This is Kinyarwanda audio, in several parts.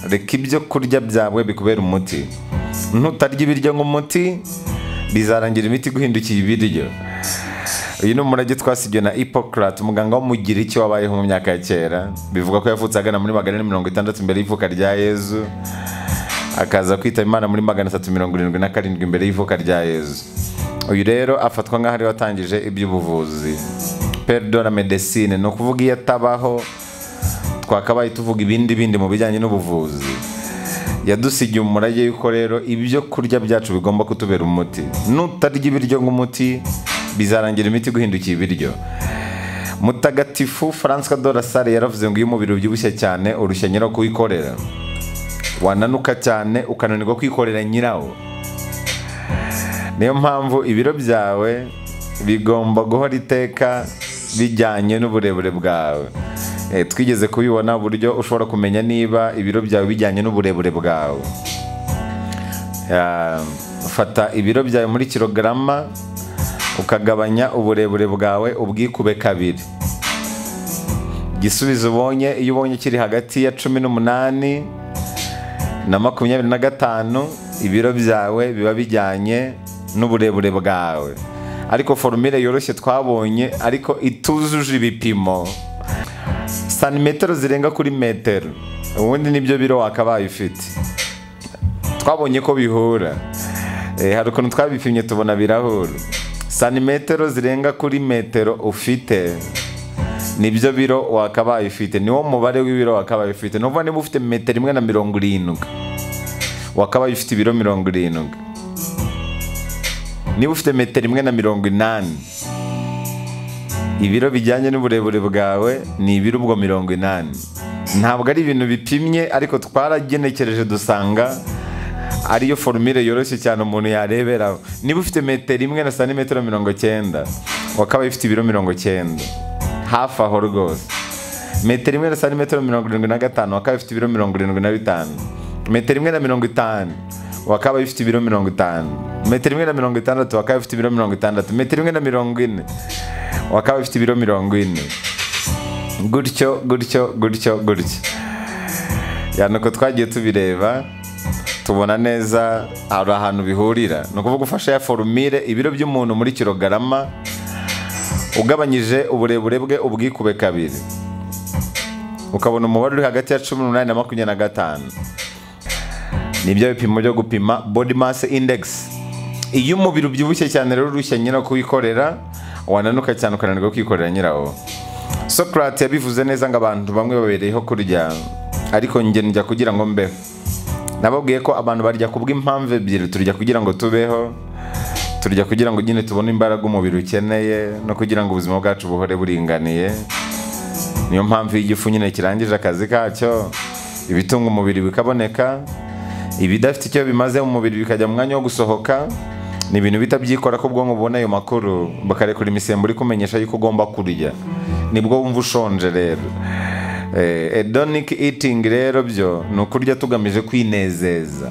reka ibyo kurya byawe bikubera umuti ntutarya ibiryo nk'umuti bizarangira imiti iguhindukiye ibiryo uyu ni umurage twasibye na Hippocrate umuganga w'umugiriki wabayeho mu myaka ya kera bivuga ko yavutse agana muri magana ane mirongo itandatu mbere y'ivuka rya yezu akaza kwitaba imana muri magana atatu mirongo irindwi na karindwi mbere y'ivuka rya yezu uyu rero afatwa nk'aho ariwe watangije iby'ubuvuzi perdo la medecine ni ukuvuga iyo atabaho twakabaye tuvuga ibindi bindi mu bijyanye n'ubuvuzi yadusigiye umurage yuko rero ibyo kurya byacu bigomba kutubera umuti nutarya ibiryo nk'umuti bizarangira imiti guhindukiye ibiryo mutagatifu francois de la Salle yaravuze ngo iyo umubiri ubyibushye cyane urushya nyirawo kuwikorera wananuka cyane ukananirwa kwikorera nyirawo niyo mpamvu ibiro byawe bigomba guhora iteka bijyanye n'uburebure bwawe Eh, twigeze kubibona uburyo ushobora kumenya niba ibiro byawe bijyanye n'uburebure bwawe Ah, fata ibiro byawe muri kilogarama ukagabanya uburebure bwawe ubwikube kabiri igisubizo ubonye iyo ubonye kiri hagati ya cumi n'umunani na makumyabiri na gatanu ibiro byawe biba bijyanye n'uburebure bwawe ariko forumire yoroshye twabonye ariko itujuje ibipimo santimetero zirenga kuri metero ubundi nibyo biro wakabaye ufite twabonye ko bihura Eh, hari ukuntu twabipimye tubona birahura santimetero zirenga kuri metero ufite nibyo biro wakabaye ufite niwo mubare w'ibiro wakabaye ufite ni ukuvuga niba ufite metero imwe na mirongo irindwi wakabaye ufite ibiro mirongo irindwi niba ufite metero imwe na mirongo inani ibiro bijyanye n'uburebure bwawe ni ibiro ubwo mirongo inani ntabwo ari ibintu bipimye ariko twaragenekereje dusanga ariyo forumire yoroshye cyane umuntu yareberaho niba ufite metero imwe na santimetero mirongo cyenda wakabaye ufite ibiro mirongo cyenda hafi aho rwose metero imwe na santimetero mirongo irindwi na gatanu wakaba ufite ibiro mirongo irindwi na bitanu metero imwe na mirongo itanu wakaba ufite ibiro mirongo itanu metero imwe na mirongo itandatu wakaba ufite ibiro mirongo itandatu metero imwe na mirongo ine wakaba ufite ibiro mirongo ine gutyo gutyo gutyo gutyo yani uko twagiye tubireba tubona neza hari ahantu bihurira ni ukuvuga ufashe ya forumire ibiro by'umuntu muri kilogarama ugabanyije uburebure bwe ubwikube kabiri ukabona umubare uri hagati ya cumi n'umunani na makumyabiri na gatanu nibyo bipimo byo gupima body mass index iyo umubiri ubyibushye cyane rero urushya nyirawo kuwikorera wananuka cyane ukananirwa kwikorera nyirawo Socrates yabivuze neza ngo abantu bamwe babereyeho kurya ariko njye njya kugira ngo mbeho nababwiye ko abantu barya kubw'impamvu ebyiri turya kugira ngo tubeho turya kugira ngo nyine tubone imbaraga umubiri ukeneye no kugira ngo ubuzima bwacu buhore buringaniye niyo mpamvu iyo igifu nyine kirangije akazi kacyo ibitunga umubiri bikaboneka ibidafite icyo bimaze mu mubiri bikajya mu mwanya wo gusohoka ni ibintu bihita byikora ko ubwonko bubona ayo makuru bakarekura imisemburo ikumenyesha yuko ugomba kurya nibwo wumva ushonje rero Eh, hedonic eating rero byo ni ukurya tugamije kwinezeza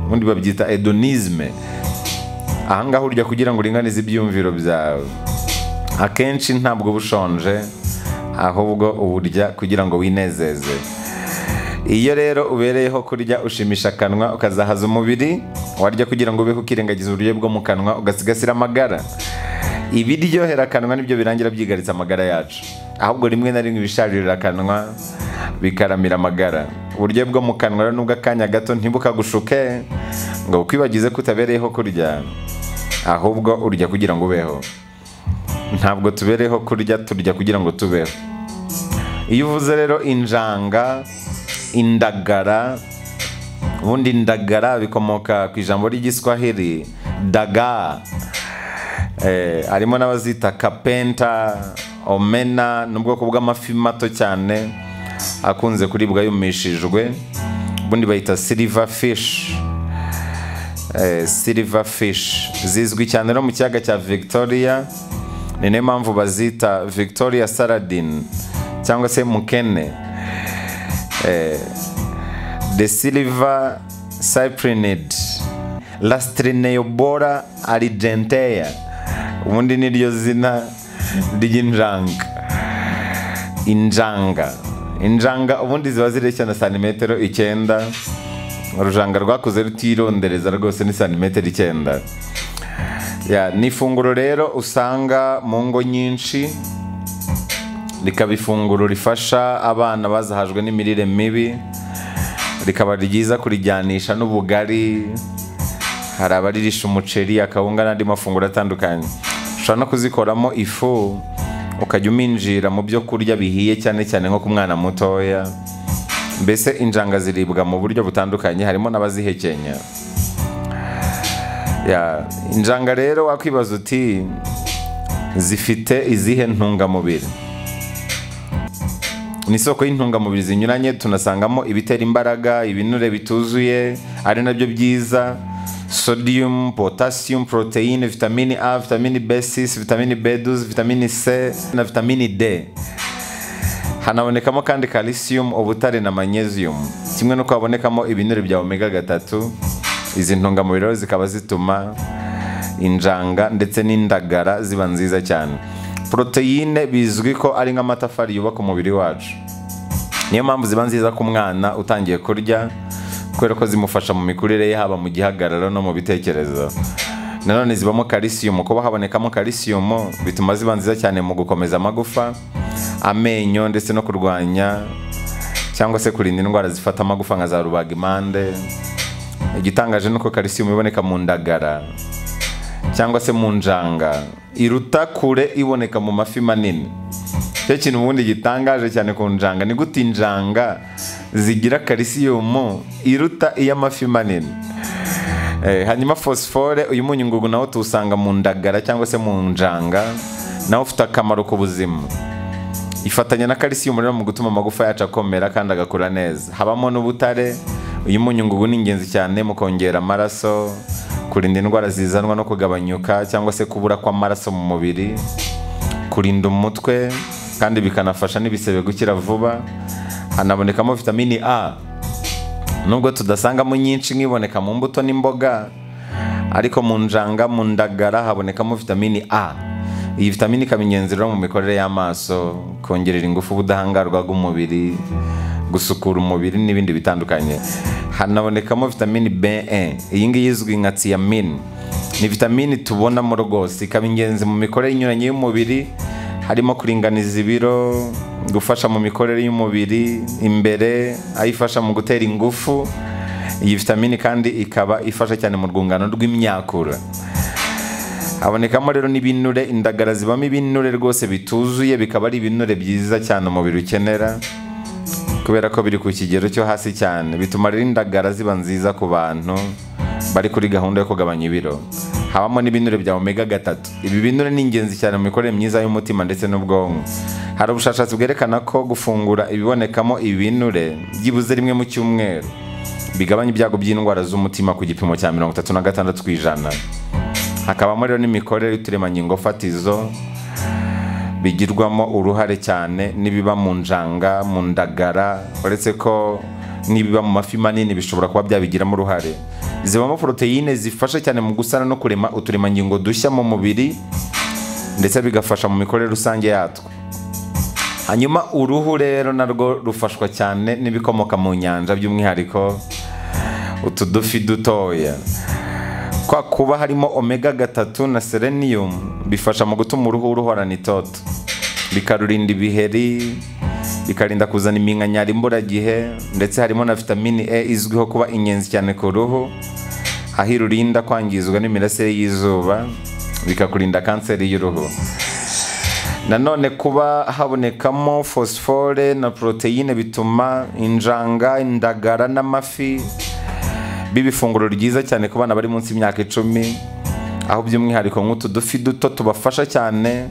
ubundi babyita hedonisme ahangaha urya kugira ngo uringanize ibyiyumviro byawe akenshi ntabwo uba ushonje ahubwo uburya kugira ngo winezeze iyo rero ubereyeho kurya ushimisha akanwa ukazahaza umubiri warya kugira ngo ubeho ukirengagiza uburyo bwo mu kanwa ugasigasira amagara ibiryohera akanwa nibyo birangira byigaritse amagara yacu ahubwo rimwe na rimwe ibisharira akanwa bikaramira amagara uburyo bwo mu kanwa rero nubwo akanya gato ntibukagushuke ngo bukwibagize ko utabereyeho kurya ahubwo urya kugira ngo ubeho ntabwo tubereyeho kurya turya kugira ngo tubeho iyo uvuze rero injanga indagara ubundi indagara bikomoka ku ijambo ry'igiswahili daga eh, harimo n'abazita kapenta omena ni ubwoko bw'amafi mato cyane akunze kuribwa yumishijwe ubundi bayita silver fish eh, silver fish zizwi cyane no mu kiyaga cya victoria ni nayo mpamvu bazita victoria saladin cyangwa se mukene eh, the silver cyprinid lastrineobora argentea ubundi niryo zina ry'injanga injanga injanga ubundi ziba zireshya na santimetero icyenda urujanga rwakuze rutirondereza rwose ni santimetero icyenda Ya, ni ifunguro rero usanga mu ngo nyinshi rikaba ifunguro rifasha abana bazahajwe n'imirire mibi rikaba ryiza kurijyanisha n'ubugari hari abaririsha umuceri akawunga n'andi mafunguro atandukanye ushobora no kuzikoramo ifu ukajya uminjira mu byo kurya bihiye cyane cyane nko ku mwana mutoya mbese injanga ziribwa mu buryo butandukanye harimo n'abazihekenya Ya, injanga rero wakwibaza uti zifite izihe ntungamubiri ni isoko y'intungamubiri zinyuranye tunasangamo ibitera imbaraga ibinure bituzuye ari nabyo byiza sodium potassium proteine vitamini a vitamini b6 vitamini b12 vitamini c na vitamini d hanabonekamo kandi calcium ubutare na magnesium kimwe n'uko habonekamo ibinure bya omega gatatu izi ntungamubiri rero zikaba zituma injanga ndetse n'indagara ziba nziza cyane poroteyine bizwi ko ari nk'amatafari yubaka umubiri wacu niyo mpamvu ziba nziza ku mwana utangiye kurya kubera ko zimufasha mu mikurire ye haba mu gihagararo no mu bitekerezo nanone zibamo karisiyumu kuba habonekamo karisiyumu bituma ziba nziza cyane mu gukomeza amagufa amenyo ndetse no kurwanya cyangwa se kurinda indwara zifata amagufa nka za rubagimpande igitangaje ni uko karisiyumu iboneka mu ndagara cyangwa se mu njanga iruta kure iboneka mu mafi manini cyo kintu ubundi gitangaje cyane ku njanga ni gute injanga zigira karisiyumu iruta iy'amafi manini Eh, hanyuma fosifore uyu munyu ngugu nawo tuwusanga mu ndagara cyangwa se mu njanga nawo ufite akamaro ku buzima ifatanya na karisiyumu rero mu gutuma amagufa yacu akomera kandi agakura neza habamo n'ubutare uyu munyu ngugu ni ingenzi cyane mu kongera amaraso kurinda indwara zizanwa no kugabanyuka cyangwa se kubura kw'amaraso mu mubiri kurinda umutwe kandi bikanafasha n'ibisebe gukira vuba hanabonekamo vitamini a nubwo tudasangamo nyinshi nk'iboneka mu mbuto n'imboga ariko mu njanga mu ndagara habonekamo vitamini a iyi vitamini ikaba ingenzi rero mu mikorere y'amaso kongerera ingufu ubudahangarwa bw'umubiri gusukura umubiri n'ibindi bitandukanye hanabonekamo vitamini B1 iyi ngiyi izwi nka thiamine ni vitamini tubonamo rwose ikaba ingenzi mu mikorere inyuranye y'umubiri harimo kuringaniza ibiro gufasha mu mikorere y'umubiri imbere aho ifasha mu gutera ingufu iyi vitamini kandi ikaba ifasha cyane mu rwungano rw'imyakura habonekamo rero n'ibinure indagara zibamo ibinure rwose bituzuye bikaba ari ibinure byiza cyane umubiri ukenera kubera ko biri ku kigero cyo hasi cyane bituma rero indagara ziba nziza ku bantu bari kuri gahunda yo kugabanya ibiro habamo n'ibinure bya omega gatatu ibi binure ni ingenzi cyane mu mikorere myiza y'umutima ndetse n'ubwonko hari ubushakashatsi bwerekana ko gufungura ibibonekamo ibinure byibuze rimwe mu cyumweru bigabanya ibyago by'indwara z'umutima ku gipimo cya mirongo itatu na gatandatu ku ijana hakabamo rero n'imikorere y'uturemangingo fatizo bigirwamo uruhare cyane n'ibiba mu njanga mu ndagara uretse ko n'ibiba mu mafi manini bishobora kuba byabigiramo uruhare zibamo poroteyine zifasha cyane mu gusana no kurema uturemangingo dushya mu mubiri ndetse bigafasha mu mikorere rusange yatwo hanyuma uruhu rero narwo rufashwa cyane n'ibikomoka mu nyanja by'umwihariko utudufi dutoya kwa kuba harimo omega gatatu na selenium bifasha mu gutuma uruhu ruhorana itoto bikarurinda ibiheri bikarinda kuzana iminkanyari imburagihe ndetse harimo na vitamini e izwiho kuba ingenzi cyane ku ruhu aho irurinda kwangizwa n'imirasire y'izuba bikakurinda kanseri y'uruhu nanone kuba habonekamo fosifore na poroteyine bituma injanga indagara n'amafi biba ifunguro ryiza cyane ku bana bari munsi y'imyaka icumi aho by'umwihariko nk'utu dufi duto tubafasha cyane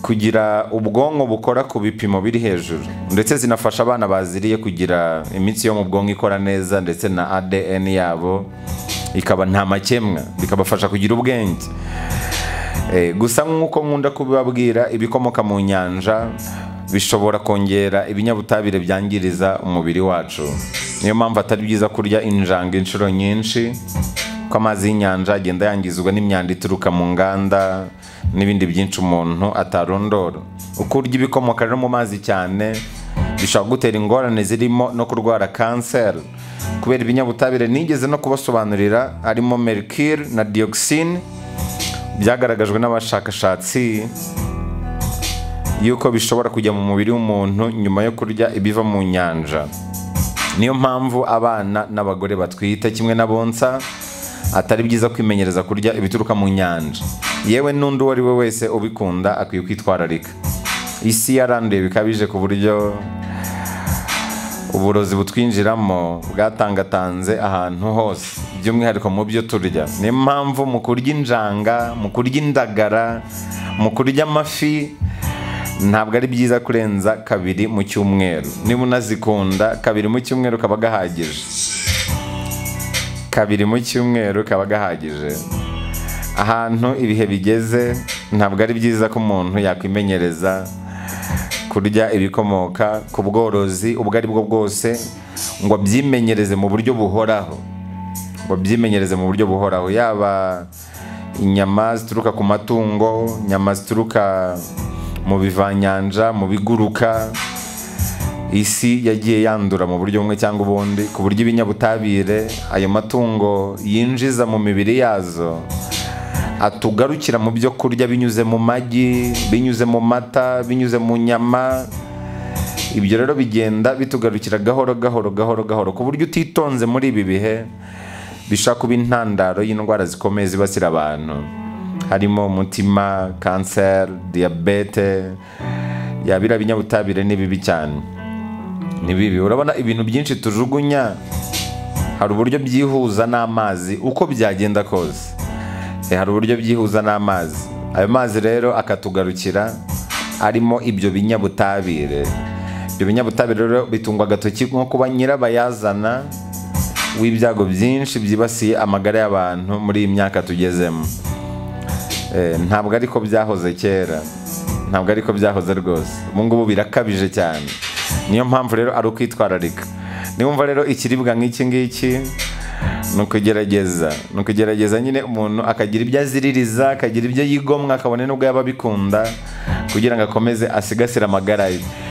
kugira ubwonko bukora ku bipimo biri hejuru ndetse zinafasha abana baziriye kugira imitsi yo mu bwonko ikora neza ndetse na ADN yabo ikaba nta makemwa bikabafasha kugira ubwenge Eh, gusa nk'uko nkunda kubibabwira ibikomoka mu nyanja bishobora kongera ibinyabutabire byangiriza umubiri wacu niyo mpamvu atari byiza kurya injanga inshuro nyinshi ko amazi y'inyanja agenda yangizwa n'imyanda ituruka mu nganda n'ibindi byinshi umuntu atarondora uko urya ibikomoka rero mu mazi cyane bishobora gutera ingorane zirimo no kurwara kanseri kubera ibinyabutabire nigeze no kubasobanurira harimo mercure na dioxine byagaragajwe n'abashakashatsi yuko bishobora kujya mu mubiri w'umuntu nyuma yo kurya ibiva mu nyanja niyo mpamvu abana n'abagore batwite kimwe na bonsa atari byiza kwimenyereza kurya ibituruka mu nyanja yewe n'undi uwo ari we wese ubikunda akwiye kwitwararika isi yaranduye bikabije ku buryo uburozi butwinjiramo bwatangatanze ahantu hose by'umwihariko mu byo turya niyo mpamvu mu kurya injanga mu kurya indagara mu kurya amafi ntabwo ari byiza kurenza kabiri mu cyumweru niba unazikunda kabiri mu cyumweru kaba gahagije kabiri mu cyumweru kaba gahagije ahantu ibihe bigeze ntabwo ari byiza ko umuntu yakwimenyereza kurya ibikomoka ku bworozi ubwo ari bwo bwose ngo abyimenyereze mu buryo buhoraho ngo abyimenyereze mu buryo buhoraho yaba inyama zituruka ku matungo inyama zituruka mu bivanyanja mu biguruka isi yagiye yandura mu buryo bumwe cyangwa ubundi ku buryo ibinyabutabire ayo matungo yinjiza mu mibiri yazo atugarukira mu byo kurya binyuze mu magi binyuze mu mata binyuze mu nyama ibyo rero bigenda bitugarukira gahoro gahoro gahoro gahoro ku buryo utitonze muri ibi bihe bishobora kuba intandaro y'indwara zikomeye zibasira abantu harimo umutima kanseri diyabete yabira binyabutabire ni bibi cyane ni bibi urabona ibintu byinshi tujugunya hari uburyo byihuza n'amazi uko byagenda kose hari uburyo byihuza n'amazi ayo mazi rero akatugarukira arimo ibyo binyabutabire ibyo binyabutabire rero bitungwa agatoki nko kuba nyirabayazana w'ibyago byinshi byibasiye amagara y'abantu muri iyi myaka tugezemo ntabwo ariko byahoze kera ntabwo ariko byahoze rwose ubu ngubu birakabije cyane niyo mpamvu rero ari ukwitwararika niwumva rero ikiribwa nk'iki ngiki ni ukugerageza ni ukugerageza nyine umuntu akagira ibyo aziririza akagira ibyo yigomwa akabona n'ubwo yaba abikunda kugira ngo akomeze asigasire amagara ye